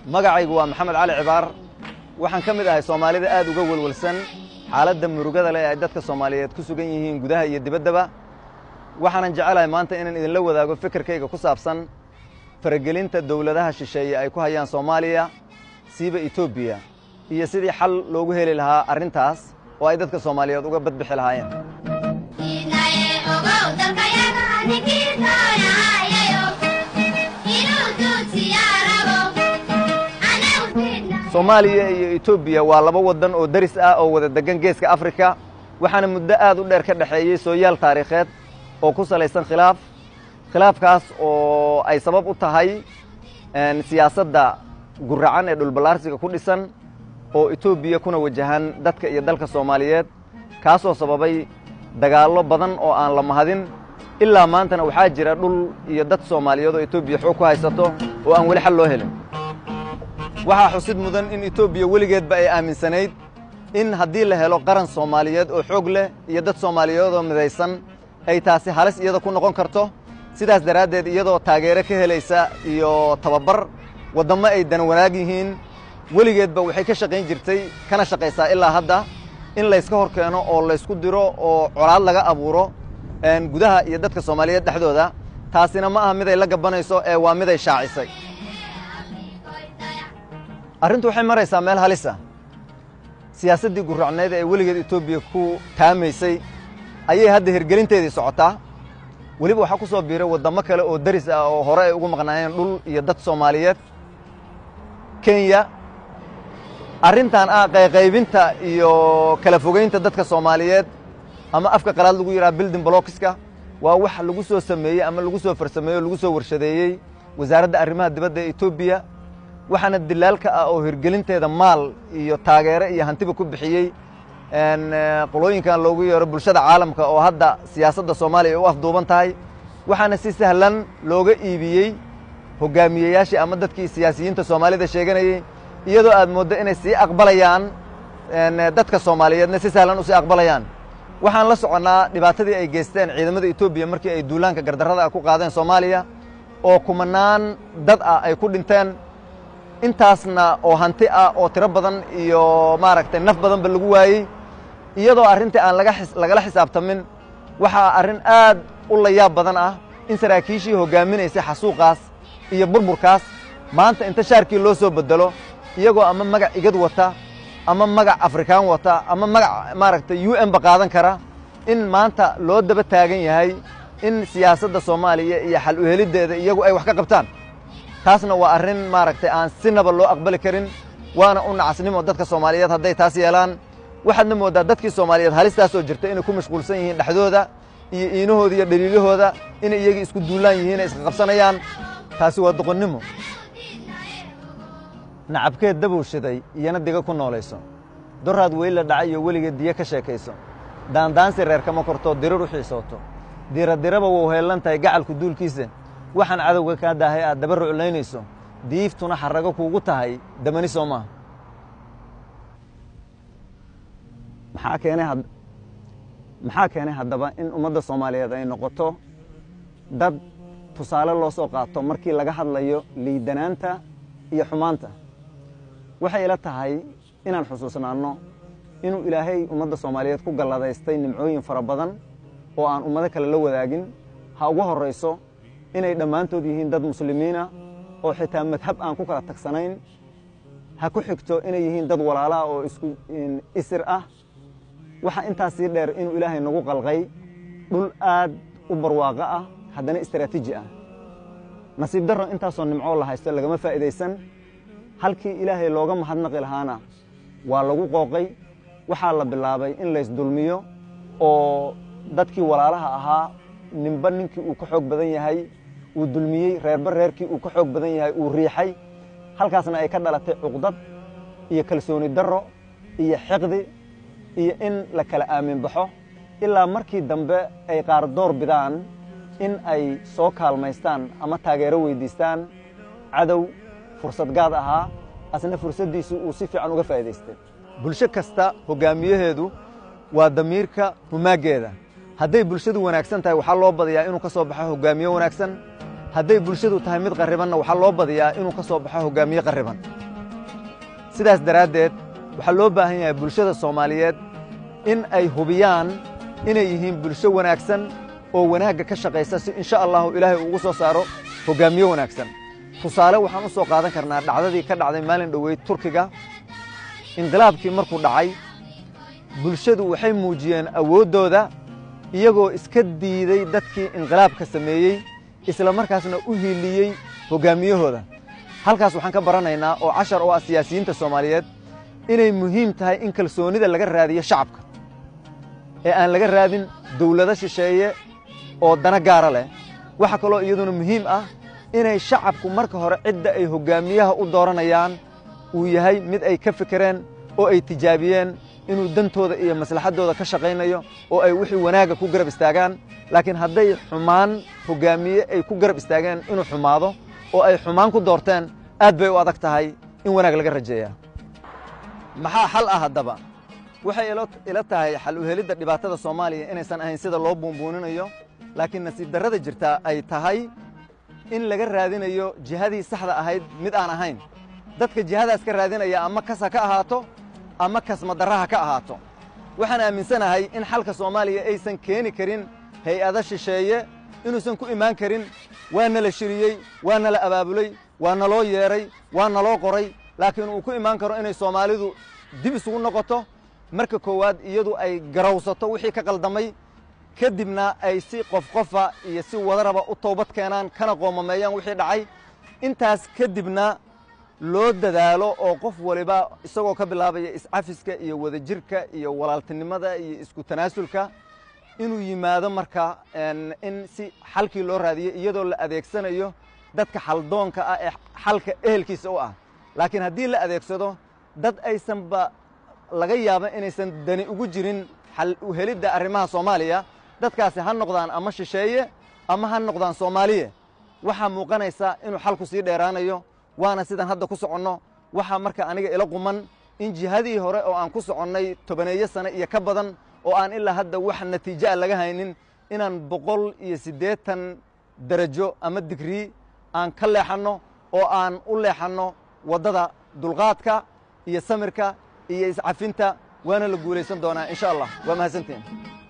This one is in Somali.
magacaygu waa maxamed cali cibaar waxaan ka mid ahay soomaalida aad uga welwelsan xaaladda murugada leh ay dadka soomaaliyeed ku sugan yihiin gudaha iyo dibaddaba waxaanan jecelahay maanta inaan idinla wadaago fikirkayga ku saabsan faragelinta dowladaha shisheeye ay ku hayaan soomaaliya siiba etoobiya iyo sidii xal loogu heli lahaa arrintaas oo ay dadka soomaaliyeed uga badbixi lahaayeen soomaaliya iyo etoobiya waa laba waddan oo deris ah oo wada degan geeska afrika waxaana muddo aad u dheer ka dhexeeyey sooyaal taariikheed oo ku salaysan khilaaf khilaafkaas oo ay sabab u tahay siyaasadda guracan ee dhulballaarsiga ku dhisan oo etoobiya kuna wajahan dadka iyo dalka soomaaliyeed kaasoo sababay dagaallo badan oo aan la mahadin ilaa maantana waxaa jira dhul iyo dad soomaaliyeed oo etoobiya xoog ku haysato oo aan weli xal loo helin waxaa xusid mudan in etoobiya weligeedba ay aaminsanayd in haddii la helo qaran soomaaliyeed oo xoog leh iyo dad soomaaliyeed oo midaysan ay taasi halis iyada ku noqon karto sidaas daraaddeed iyadoo taageero ka helaysa iyo tababar waddammo ay dan wanaag yihiin weligeedba waxay ka shaqayn jirtay kana shaqaysaa ilaa hadda in layska hor keeno oo laysku diro oo colaad laga abuuro gudaha iyo dadka soomaaliyeed dhexdooda taasina ma aha miday la gabanayso ee waa miday shaacisay arrintu waxay maraysaa meel halisa siyaasaddii guracneed ee weligeed etoobiya ku taamaysay ayay hadda hirgelinteedii socotaa weliba waxaa ku soo biiray waddamo kale oo deris ah oo hore ay ugu maqnaayeen dhul iyo dad soomaaliyeed kenya arrintan ah qayqaybinta iyo kala fogeynta dadka soomaaliyeed ama afka qalaad lagu yidhaha building blocska waa wax lagu soo sameeyey ama lagu soo farsameeyey oo lagu soo warshadeeyey wasaaradda arrimaha dibadda ee etoobiya waxaana dilaalka ah oo hirgelinteeda maal iyo taageero iyo hantiba ku bixiyey qolooyinkan loogu yeero bulshada caalamka oo hadda siyaasadda soomaaliya ay u afduuban tahay waxaana si sahlan looga iibiyey hogaamiyeyaashii ama dadkii siyaasiyiinta soomaalida sheeganayey iyadoo aad mooddo inay sii aqbalayaan dadka soomaaliyeedna si sahlan usii aqbalayaan waxaan la soconnaa dhibaatadii ay geysteen ciidamada etoobiya markii ay duulaanka gardarrada ah ku qaadeen soomaaliya oo kumanaan dad ah ay ku dhinteen intaasna oo hanti ah oo tiro badan iyo maaragtay naf badanba lagu waayey iyadoo arrintii aan lagala xisaabtamin waxaa arrin aad u layaab badan ah in saraakiishii hoggaaminaysay xasuuqaas iyo burburkaas maanta inta shaarkii loo soo bedelo iyagoo ama magac igad wata ama magac afrikaan wata ama magac maaragtay u n ba qaadan kara in maanta loo daba taagan yahay in siyaasadda soomaaliya iyo xal u heliddeeda iyagu ay wax ka qabtaan taasna waa arrin maaragtay aan sinaba loo aqbali karin waana u nacasnimo dadka soomaaliyeed hadday taas yeelaan waxaadna mooddaa dadkii soomaaliyeed halistaasoo jirta inay ku mashquulsan yihiin dhexdooda iyo iinahooda iyo dhaliilahooda inay iyagii isku duulaan yihiin ay iska qabsanayaan taasi waa doqonnimo nacabkeed dabow shiday iyana diga ku noolayso doraad weyla dhacay iyo weligeed diyo ka sheekayso daandaansi reer kama korto dirir u xiisooto diradiraba wou heellan tahay gacalku duulkiisa waxaan cadowga kaa daahay aad daba ruclaynayso diiftuna xarrago kuugu tahay damani soo maaha maxaa keenay maxaa keenay haddaba in ummadda soomaaliyeed ay noqoto dad tusaale loo soo qaato markii laga hadlayo liidanaanta iyo xumaanta waxay ila tahay inaan xusuusnaanno inuu ilaahay ummadda soomaaliyeed ku galladaystay nimcooyin fara badan oo aan ummado kale la wadaagin ha ugu horrayso inay dhammaantood yihiin dad muslimiina oo xitaa madhab aan ku kala tagsanayn ha ku xigto inay yihiin dad walaalaah oo isku isir ah waxaa intaas sii dheer inuu ilaahay nagu qalqay dhul aad u barwaaqo ah haddana istaraatiiji ah nasiib darro intaasoo nimcoo la haysto lagama faa'idaysan halkii ilaahay looga mahadnaqi lahaana waa lagu qooqay waxaa la bilaabay in laysdulmiyo oo dadkii walaalaha ahaa ninba ninkii uu ka xoog badan yahay uu dulmiyey reerba reerkii uu ka xoog badan yahay uu riixay halkaasna ay ka dhalatay cuqdad iyo kalsooni darro iyo xiqdi iyo in la kala aamin baxo ilaa markii dambe ay qaar door bidaan in ay soo kaalmaystaan ama taageero weyddiistaan cadow fursad gaad ahaa asna fursaddiisu uu si fiican uga faa'idaystay bulsho kasta hoggaamiyaheedu waa damiirka humaaggeeda hadday bulshadu wanaagsan tahay waxaa loo badayaa inuu ka soo baxo hoggaamiye wanaagsan hadday bulshadu tahay mid qarribanna waxaa loo badiyaa inuu ka soo baxo hoggaamiye qarriban sidaas daraaddeed waxaa loo baahan yahay bulshada soomaaliyeed in ay hubiyaan inay yihiin bulsho wanaagsan oo wanaagga ka shaqaysa si insha allahu ilaahay ugu soo saaro hoggaamiye wanaagsan tusaale waxaan u soo qaadan karnaa dhacdadii ka dhacday maalin dhoweyd turkiga inqilaabkii markuu dhacay bulshadu waxay muujiyeen awooddooda iyagoo iska diiday dadkii inqilaabka sameeyey isla markaasna u hiiliyey hoggaamiyahooda halkaas waxaan ka baranaynaa oo cashar oo ah siyaasiyiinta soomaaliyeed inay muhiim tahay in kalsoonnida laga raadiyo shacabka ee aan laga raadin dawlado shisheeye oo dana gaara leh waxaa kaloo iyaduna muhiim ah inay shacabku marka hore cidda ay hoggaamiyaha u dooranayaan uu yahay mid ay ka fekereen oo ay tijaabiyeen inuu dantooda iyo maslaxaddooda ka shaqaynayo oo ay wixii wanaagga ku garab istaagaan laakiin hadday xumaan hoggaamiye ay ku garab istaageen inuu xumaado oo ay xumaan ku doorteen aad bay u adag tahay in wanaag laga rajeeyaa maxaa xal ah haddaba waxay ila tahay xal u helidda dhibaatada soomaaliya inaysan ahayn sida loo buunbuuninayo laakiin nasiib darrada jirtaa ay tahay in laga raadinayo jihadii saxda ahayd mid aan ahayn dadka jihadaas ka raadinaya ama kas ha ka ahaato ama kasmadarra ha ka ahaato waxaan aaminsanahay in xalka soomaaliya aysan keeni karin hay-ado shisheeye inuusan ku imaan karin waa nala shiriyey waa nala abaabulay waa naloo yeedhay waa naloo qoray laakiin uu ku imaan karo inay soomaalidu dib isugu noqoto marka koowaad iyadu ay garawsato wixii ka qaldamay kadibna ay si qof qofa iyo si wadaraba u toobad keenaan kana qoomameeyaan wixii dhacay intaas kadibna loo dadaalo oo qof waliba isagoo ka bilaabaya iscafiska iyo wadajirka iyo walaaltinimada iyo isku tanaasulka inuu yimaado marka in si xalkii loo raadiyo iyadoo la adeegsanayo dadka xaldoonka ah ee xalka ehelkiisa u ah laakiin haddii la adeegsado dad aysanba laga yaaba inaysan dani ugu jirin xal u helidda arrimaha soomaaliya dadkaasi ha noqdaan ama shisheeye ama ha noqdaan soomaaliye waxaa muuqanaysa inuu xalku sii dheeraanayo waana sidaan hadda ku soconno waxaa marka aniga ila quman in jihadii hore oo aan ku soconnay tobaneeyo sane iyo ka badan oo aan ilaa hadda wax natiijo a laga haynin inaan boqol iyo siddeetan derajo ama digrii aan ka leexanno oo aan u leexanno waddada dulqaadka iyo samirka iyo iscafinta waana la guulaysan doonaa insha allah waa mahadsantiin